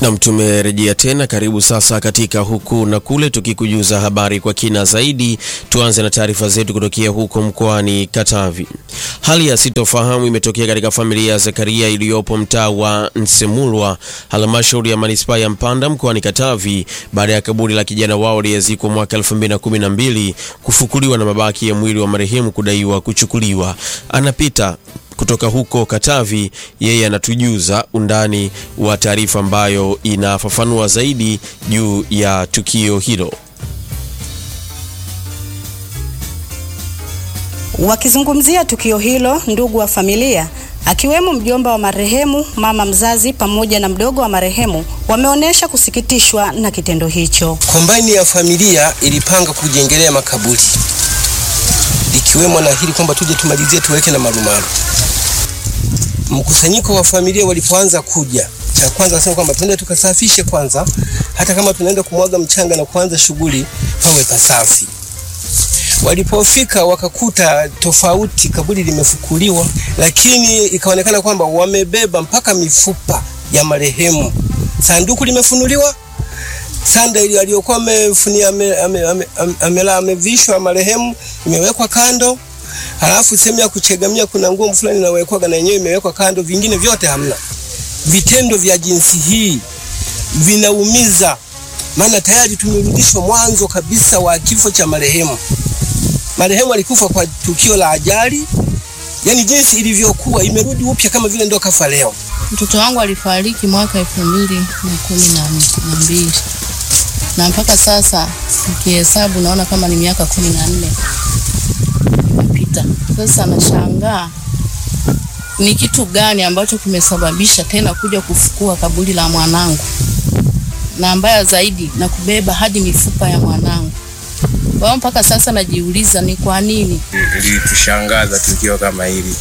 Nam, tumerejea tena. Karibu sasa katika huku na kule, tukikujuza habari kwa kina zaidi. Tuanze na taarifa zetu kutokea huko mkoani Katavi. Hali ya sitofahamu imetokea katika familia ya Zakaria iliyopo mtaa wa Nsemulwa, halmashauri ya manispaa ya Mpanda mkoani Katavi, baada ya kaburi la kijana wao aliyezikwa mwaka 2012 kufukuliwa na mabaki ya mwili wa marehemu kudaiwa kuchukuliwa. Anapita kutoka huko Katavi, yeye anatujuza undani wa taarifa ambayo inafafanua zaidi juu ya tukio hilo. Wakizungumzia tukio hilo, ndugu wa familia akiwemo mjomba wa marehemu, mama mzazi pamoja na mdogo wa marehemu wameonyesha kusikitishwa na kitendo hicho. Kombaini ya familia ilipanga kujengelea makaburi ikiwemo na hili kwamba tuje tumalizie tuweke na marumaru. Mkusanyiko wa familia walipoanza kuja, cha kwanza wasema kwamba tuende tukasafishe kwanza, hata kama tunaenda kumwaga mchanga na kuanza shughuli pawe pasafi. Walipofika wakakuta tofauti, kaburi limefukuliwa, lakini ikaonekana kwamba wamebeba mpaka mifupa ya marehemu. Sanduku limefunuliwa, sanda ile aliyokuwa amefunia amela amevishwa marehemu imewekwa kando, halafu sehemu ya kuchegamia kuna nguo fulani inawekwa na yenyewe imewekwa kando, vingine vyote hamna. Vitendo vya jinsi hii vinaumiza, maana tayari tumerudishwa mwanzo kabisa wa kifo cha marehemu. Marehemu alikufa kwa tukio la ajali, yani jinsi ilivyokuwa imerudi upya kama vile ndo kafa leo. Mtoto wangu alifariki mwaka elfu mbili na kumi na mbili na mpaka sasa nikihesabu naona kama ni miaka kumi na nne imepita. Sasa nashangaa ni kitu gani ambacho kimesababisha tena kuja kufukua kaburi la mwanangu, na mbaya zaidi na kubeba hadi mifupa ya mwanangu. Kwa hiyo mpaka sasa najiuliza ni kwa nini. Ilitushangaza tukio kama hili,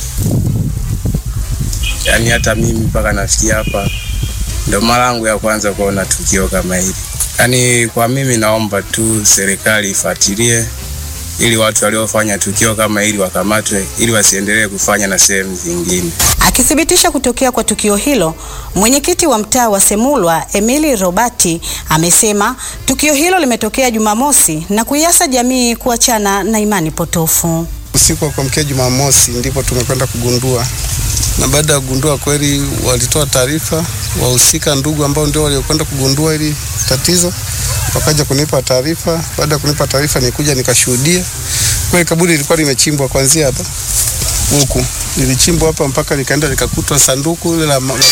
yaani hata mimi mpaka nafikia hapa ndo mara yangu ya kwanza kuona tukio kama hili. Yaani kwa mimi naomba tu serikali ifuatilie ili watu waliofanya tukio kama hili wakamatwe ili wasiendelee kufanya na sehemu zingine. Akithibitisha kutokea kwa tukio hilo, mwenyekiti wa mtaa wa Semulwa Emili Robati amesema tukio hilo limetokea Jumamosi na kuiasa jamii kuachana na imani potofu. Usiku wa kuamkia Jumamosi ndipo tumekwenda kugundua, na baada ya kugundua kweli walitoa taarifa wahusika, ndugu ambao ndio waliokwenda kugundua hili tatizo, wakaja kunipa taarifa. Baada ya kunipa taarifa, nikuja nikashuhudia kweli kaburi lilikuwa limechimbwa kuanzia hapa huku, lilichimbwa hapa mpaka likaenda likakutwa sanduku ile la marehemu.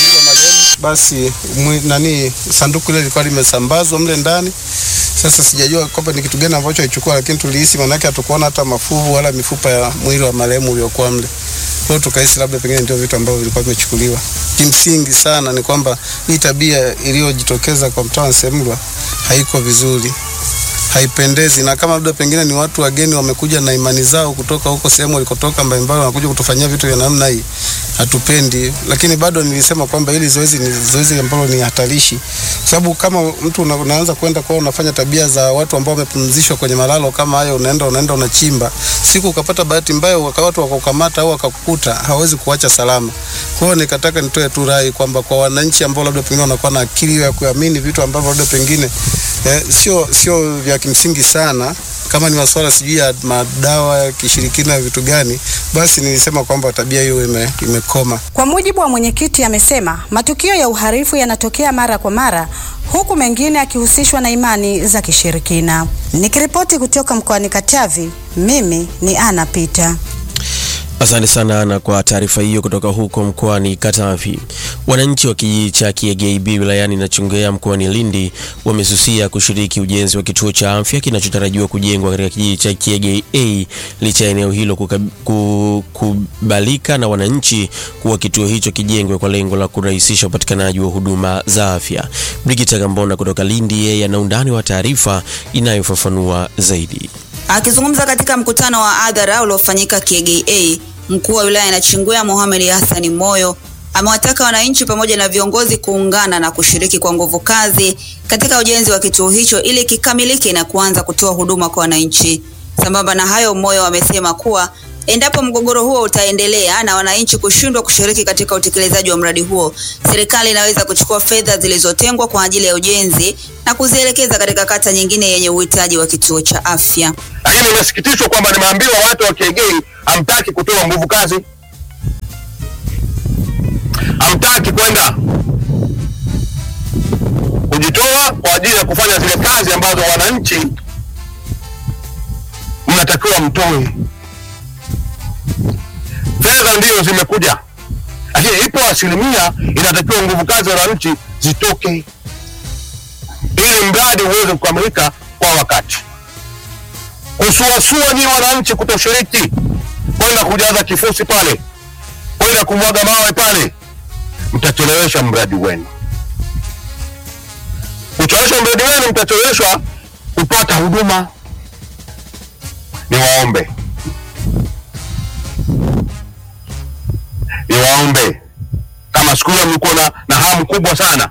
Basi mwi, nani sanduku ile lilikuwa limesambazwa mle ndani. Sasa sijajua kwamba ni kitu gani ambacho alichukua, lakini tulihisi, maanake hatukuona hata mafuvu wala mifupa ya mwili wa marehemu uliokuwa mle. Kwa hiyo tukahisi labda pengine ndio vitu ambavyo vilikuwa vimechukuliwa. Kimsingi sana ni kwamba hii tabia iliyojitokeza kwa mtaa wa Nsemlwa haiko vizuri, haipendezi, na kama labda pengine ni watu wageni wamekuja na imani zao kutoka huko sehemu walikotoka mbalimbali, wanakuja kutufanyia vitu vya namna hii, hatupendi. Lakini bado nilisema kwamba hili zoezi ni zoezi ambalo ni hatarishi, kwa sababu kama mtu una, unaanza kwenda kwao unafanya tabia za watu ambao wamepumzishwa kwenye malalo kama hayo, unaenda unaenda unachimba, siku ukapata bahati mbaya waka watu wakakukamata au wakakukuta, hawezi kuacha salama. Kwa hiyo nikataka nitoe tu rai kwamba kwa wananchi ambao labda pengine wanakuwa na akili ya kuamini vitu ambavyo labda pengine eh, sio sio vya kimsingi sana kama ni masuala sijui ya madawa ya kishirikina vitu gani, basi nilisema kwamba tabia hiyo ime, imekoma. Kwa mujibu wa mwenyekiti, amesema matukio ya uhalifu yanatokea mara kwa mara, huku mengine akihusishwa na imani za kishirikina. Nikiripoti kutoka mkoani Katavi, mimi ni Ana Pita. Asante sana Ana kwa taarifa hiyo kutoka huko mkoani Katavi. Wananchi wa kijiji cha Kiegei wilayani Nachingwea mkoani Lindi wamesusia kushiriki ujenzi wa kituo cha afya kinachotarajiwa kujengwa katika kijiji cha Kiegei A licha ya eneo hilo kukubalika na wananchi kuwa kituo hicho kijengwe kwa lengo la kurahisisha upatikanaji wa huduma za afya. Brigita Gambona kutoka Lindi, yeye ana undani wa taarifa inayofafanua zaidi. Akizungumza katika mkutano wa hadhara uliofanyika Kiegei A, mkuu wa wilaya ya Nachingwea Mohamed Hassan Moyo amewataka wananchi pamoja na viongozi kuungana na kushiriki kwa nguvu kazi katika ujenzi wa kituo hicho ili kikamilike na kuanza kutoa huduma kwa wananchi. Sambamba na hayo, Moyo amesema kuwa Endapo mgogoro huo utaendelea na wananchi kushindwa kushiriki katika utekelezaji wa mradi huo, serikali inaweza kuchukua fedha zilizotengwa kwa ajili ya ujenzi na kuzielekeza katika kata nyingine yenye uhitaji wa kituo cha afya. lakini nimesikitishwa kwamba nimeambiwa watu wa Kiegei hamtaki kutoa nguvu kazi, hamtaki kwenda kujitoa kwa ajili ya kufanya zile kazi ambazo wananchi mnatakiwa mtoe. Fedha ndiyo zimekuja, lakini ipo asilimia inatakiwa nguvu kazi za wananchi zitoke ili mradi uweze kukamilika kwa wakati kusuasua nyi wananchi kutoshiriki kwenda kujaza kifusi pale, kwenda kumwaga mawe pale, mtachelewesha mradi wenu. Kuchelewesha mradi wenu, mtacheleweshwa kupata huduma. Niwaombe, niwaombe kama siku hiyo mlikuwa na, na hamu kubwa sana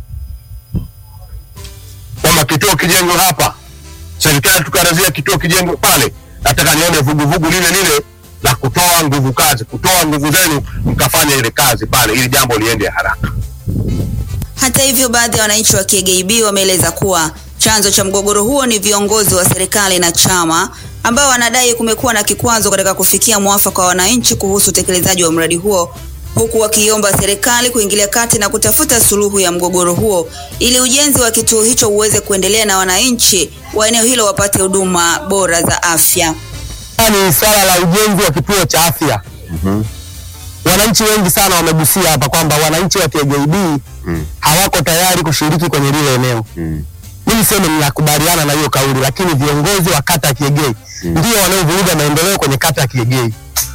kwamba kituo kijengwe hapa serikali tukarazia kituo kijengwe pale. Nataka nione vuguvugu lile lile la kutoa nguvu kazi, kutoa nguvu zenu mkafanya ile kazi pale, ili jambo liende haraka. Hata hivyo, baadhi ya wananchi wa Kiegei B wameeleza kuwa chanzo cha mgogoro huo ni viongozi wa serikali na chama ambao wanadai kumekuwa na kikwazo katika kufikia mwafaka wa wananchi kuhusu utekelezaji wa mradi huo huku wakiomba serikali kuingilia kati na kutafuta suluhu ya mgogoro huo ili ujenzi wa kituo hicho uweze kuendelea na wananchi wa eneo hilo wapate huduma bora za afya. ni swala la ujenzi wa kituo cha afya. Wananchi wengi sana wamegusia hapa kwamba wananchi wa KJB hawako tayari kushiriki kwenye lile eneo. Mimi sema ninakubaliana na hiyo kauli, lakini viongozi wa kata ya Kiegei ndio wanaovuruga maendeleo kwenye kata ya Kiegei,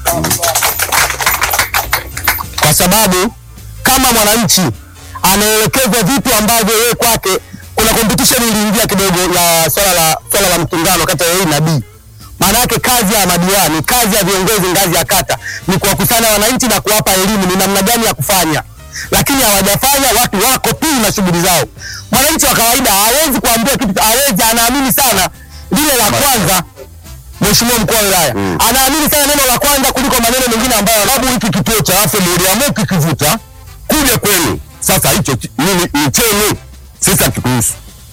kwa sababu kama mwananchi anaelekezwa vitu ambavyo yeye kwake, kuna competition iliingia kidogo ya swala la swala la mtungano kati ya A na B. Maana yake kazi ya madiwani, kazi ya viongozi ngazi ya kata ni kuwakusanya wananchi na kuwapa elimu ni namna gani ya kufanya, lakini hawajafanya. Watu wako tu na shughuli zao. Mwananchi wa kawaida hawezi kuambiwa kitu, hawezi, anaamini sana lile la kwanza. Mheshimiwa mkuu wa wilaya anaamini sana neno la kwanza kuliko maneno mengine ambayo, sababu hiki kituo cha afya mliamua kikivuta kuja kwenu, sasa hicho ki- ni ni chenu, sisi hakituhusu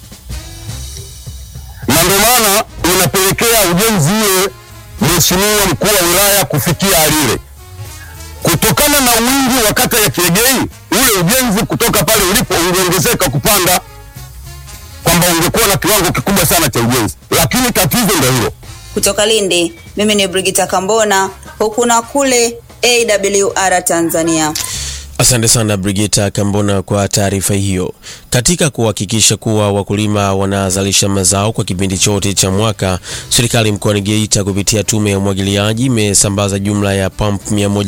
na ndio maana unapelekea ujenzi ule, mheshimiwa mkuu wa wilaya kufikia alile, kutokana na wingi wa kata ya Kiegei, ule ujenzi kutoka pale ulipo ungeongezeka kupanda, kwamba ungekuwa na kiwango kikubwa sana cha ujenzi, lakini tatizo ndio hilo. Kutoka Lindi, mimi ni Brigita Kambona, huku na kule AWR Tanzania. Asante sana Brigita Kambona kwa taarifa hiyo. Katika kuhakikisha kuwa wakulima wanazalisha mazao kwa kipindi chote cha mwaka, serikali mkoani Geita kupitia tume ya umwagiliaji imesambaza jumla ya pampu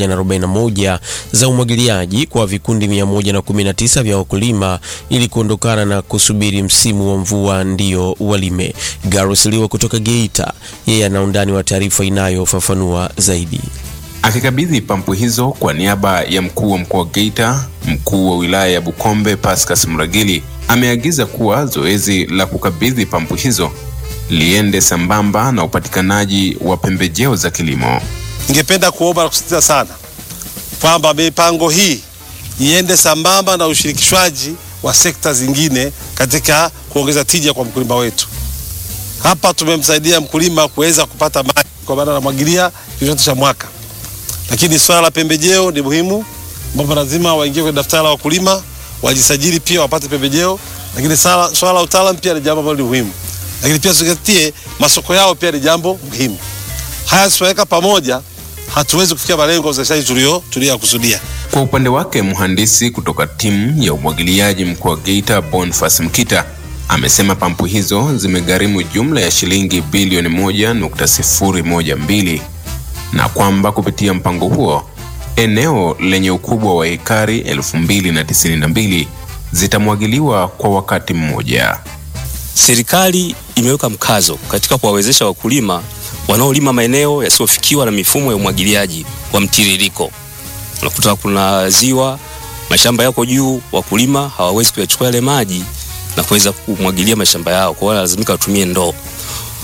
141 za umwagiliaji kwa vikundi 119 vya wakulima ili kuondokana na kusubiri msimu wa mvua ndio walime. Garus Liwa kutoka Geita, yeye ana undani wa taarifa inayofafanua zaidi. Akikabidhi pampu hizo kwa niaba ya mkuu wa mkoa wa Geita, mkuu wa wilaya ya Bukombe Pascas Mragili ameagiza kuwa zoezi la kukabidhi pampu hizo liende sambamba na upatikanaji wa pembejeo za kilimo. Ningependa kuomba na kusisitiza sana kwamba mipango hii iende sambamba na ushirikishwaji wa sekta zingine katika kuongeza tija kwa mkulima wetu. Hapa tumemsaidia mkulima kuweza kupata maji kwa maana anamwagilia kipindi cha mwaka, lakini swala la pembejeo ni muhimu, ambapo lazima waingie kwenye daftari la wakulima, wajisajili pia wapate pembejeo, lakini swala swala la utaalamu pia ni jambo ambalo ni muhimu, lakini pia tuzingatie masoko yao pia ni jambo muhimu. Haya tusiweka pamoja, hatuwezi kufikia malengo ya uzalishaji tulio tuliyokusudia. Kwa upande wake, mhandisi kutoka timu ya umwagiliaji mkoa wa Geita Boniface Mkita amesema pampu hizo zimegharimu jumla ya shilingi bilioni moja nukta sifuri moja mbili na kwamba kupitia mpango huo eneo lenye ukubwa wa ekari elfu mbili na tisini na mbili zitamwagiliwa kwa wakati mmoja. Serikali imeweka mkazo katika kuwawezesha wakulima wanaolima maeneo yasiyofikiwa na mifumo ya umwagiliaji wa mtiririko. Unakuta kuna ziwa, mashamba yako juu, wakulima hawawezi kuyachukua yale maji na kuweza kumwagilia mashamba yao, kwa hiyo lazimika watumie ndoo.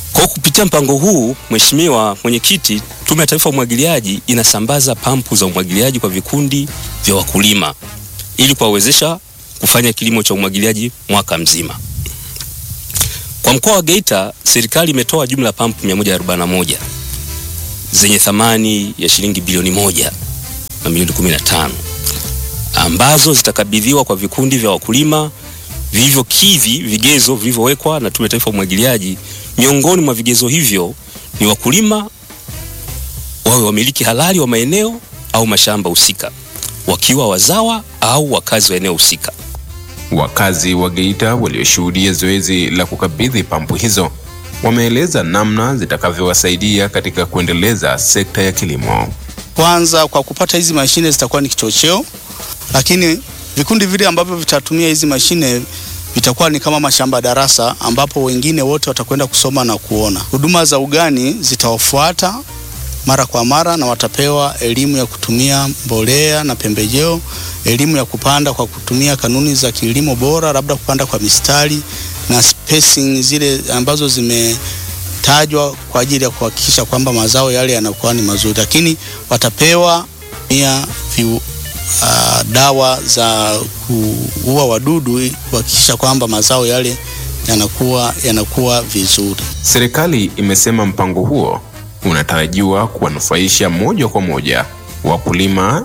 Kwa kupitia mpango huu, Mheshimiwa Mwenyekiti, Tume ya Taifa ya Umwagiliaji inasambaza pampu za umwagiliaji kwa vikundi vya wakulima ili kuwawezesha kufanya kilimo cha umwagiliaji mwaka mzima. Kwa mkoa wa Geita, serikali imetoa jumla ya pampu 141 zenye thamani ya shilingi bilioni moja na milioni 15 ambazo zitakabidhiwa kwa vikundi vya wakulima vilivyokidhi vigezo vilivyowekwa na Tume ya Taifa ya Umwagiliaji. Miongoni mwa vigezo hivyo ni wakulima wawe wamiliki halali wa maeneo au mashamba husika, wakiwa wazawa au wakazi wa eneo husika. Wakazi wa Geita walioshuhudia zoezi la kukabidhi pampu hizo wameeleza namna zitakavyowasaidia katika kuendeleza sekta ya kilimo. Kwanza, kwa kupata hizi mashine zitakuwa ni kichocheo, lakini vikundi vile ambavyo vitatumia hizi mashine vitakuwa ni kama mashamba darasa, ambapo wengine wote watakwenda kusoma na kuona. Huduma za ugani zitawafuata mara kwa mara na watapewa elimu ya kutumia mbolea na pembejeo, elimu ya kupanda kwa kutumia kanuni za kilimo bora, labda kupanda kwa mistari na spacing zile ambazo zimetajwa kwa ajili ya kuhakikisha kwamba mazao yale yanakuwa ni mazuri, lakini watapewa pia uh, dawa za kuua wadudu ili kuhakikisha kwamba mazao yale yanakuwa yanakuwa vizuri. Serikali imesema mpango huo unatarajiwa kuwanufaisha moja kwa moja wakulima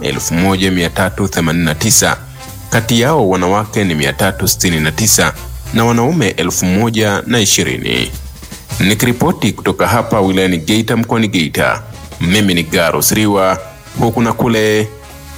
1389 kati yao wanawake ni 369 na wanaume 1020. Nikiripoti kutoka hapa wilayani Geita mkoani Geita, mimi ni Garus Riwa, huku na kule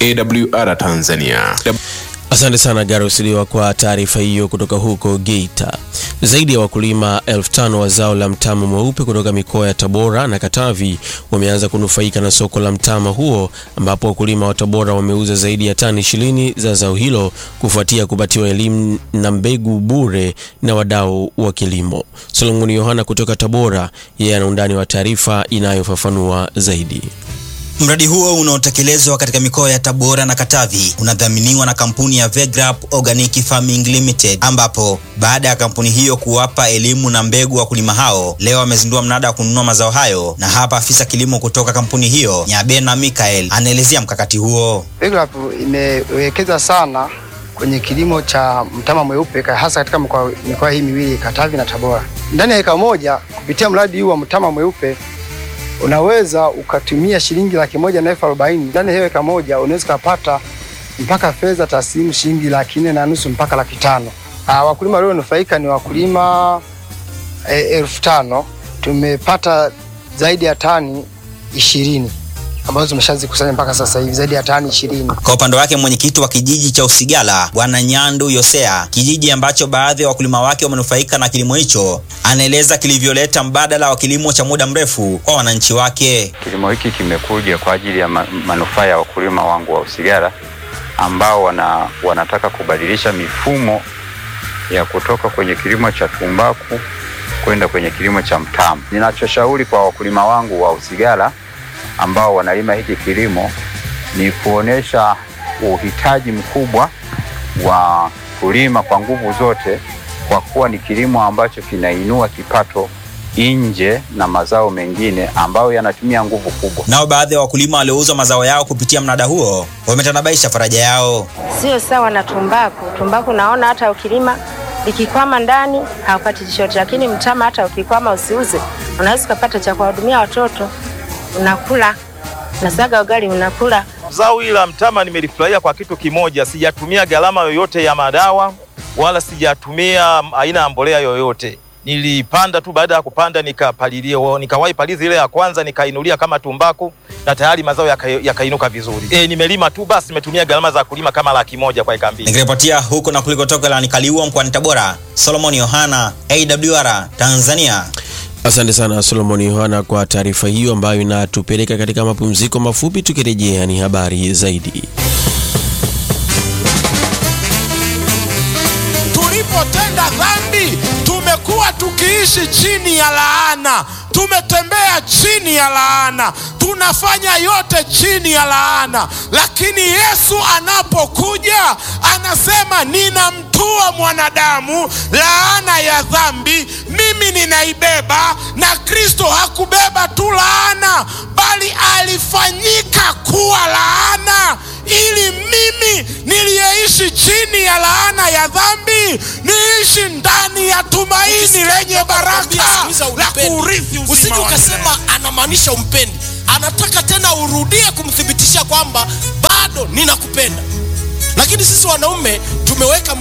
AWR Tanzania. Asante sana Garus Liwa kwa taarifa hiyo kutoka huko Geita. Zaidi ya wakulima elfu tano wa zao la mtama mweupe kutoka mikoa ya Tabora na Katavi wameanza kunufaika na soko la mtama huo, ambapo wakulima wa Tabora wameuza zaidi ya tani ishirini za zao hilo kufuatia kupatiwa elimu na mbegu bure na wadau wa kilimo. Solomoni Yohana kutoka Tabora, yeye ana undani wa taarifa inayofafanua zaidi. Mradi huo unaotekelezwa katika mikoa ya Tabora na Katavi unadhaminiwa na kampuni ya Vegrap Organic Farming Limited, ambapo baada ya kampuni hiyo kuwapa elimu na mbegu wakulima hao, leo amezindua mnada wa kununua mazao hayo, na hapa afisa kilimo kutoka kampuni hiyo Nyabena Mikael anaelezea mkakati huo. Vegrap imewekeza sana kwenye kilimo cha mtama mweupe hasa katika mikoa hii miwili Katavi na Tabora. Ndani ya eka moja kupitia mradi huu wa mtama mweupe unaweza ukatumia shilingi laki moja na elfu arobaini ndani ya hiyo eka moja unaweza ukapata mpaka fedha taslimu shilingi laki nne na nusu mpaka laki tano. Aa, wakulima walionufaika ni wakulima e, elfu tano. Tumepata zaidi ya tani ishirini ambazo tumeshazikusanya mpaka sasa hivi zaidi ya tani ishirini. Kwa upande wake mwenyekiti wa kijiji cha Usigala Bwana Nyandu Yosea, kijiji ambacho baadhi ya wakulima wake wamenufaika na kilimo hicho, anaeleza kilivyoleta mbadala wa kilimo cha muda mrefu kwa wananchi wake. Kilimo hiki kimekuja kwa ajili ya manufaa ya wakulima wangu wa Usigala ambao wana, wanataka kubadilisha mifumo ya kutoka kwenye kilimo cha tumbaku kwenda kwenye kilimo cha mtama. Ninachoshauri kwa wakulima wangu wa Usigala ambao wanalima hiki kilimo ni kuonesha uhitaji mkubwa wa kulima kwa nguvu zote, kwa kuwa ni kilimo ambacho kinainua kipato nje na mazao mengine ambayo yanatumia nguvu kubwa. Nao baadhi ya wakulima waliouza mazao yao kupitia mnada huo wametanabaisha faraja yao. Sio sawa na tumbaku. Tumbaku naona hata ukilima likikwama ndani haupati chochote, lakini mtama hata ukikwama usiuze, unaweza ukapata cha kuwahudumia watoto unakula nasaga ugali unakula. Zao hili la mtama nimelifurahia kwa kitu kimoja, sijatumia gharama yoyote ya madawa wala sijatumia aina ya mbolea yoyote. Nilipanda tu, baada ya kupanda nikapalilia, nikawahi palizi ile ya kwanza nikainulia kama tumbaku na tayari mazao yakainuka yaka vizuri. E, nimelima tu basi, nimetumia gharama za kulima kama laki moja kwa eka mbili. Nikiripotia huko na kulikotoka la Nikaliua mkoani Tabora, Solomon Yohana, AWR Tanzania. Asante sana Solomon Yohana kwa taarifa hiyo ambayo inatupeleka katika mapumziko mafupi. Tukirejea ni habari zaidi. Tulipotenda dhambi, tumekuwa tukiishi chini ya laana, tumetembea chini ya laana, tunafanya yote chini ya laana. Lakini Yesu anapokuja anasema, ninamtua mwanadamu laana ya dhambi, mimi ninaibeba na kristo hakubeba tu laana bali alifanyika kuwa laana ili mimi niliyeishi chini ya laana ya dhambi niishi ndani ya tumaini lenye baraka la kuurithi uzima usije wa ukasema anamaanisha umpendi anataka tena urudie kumthibitishia kwamba bado ninakupenda lakini sisi wanaume tumeweka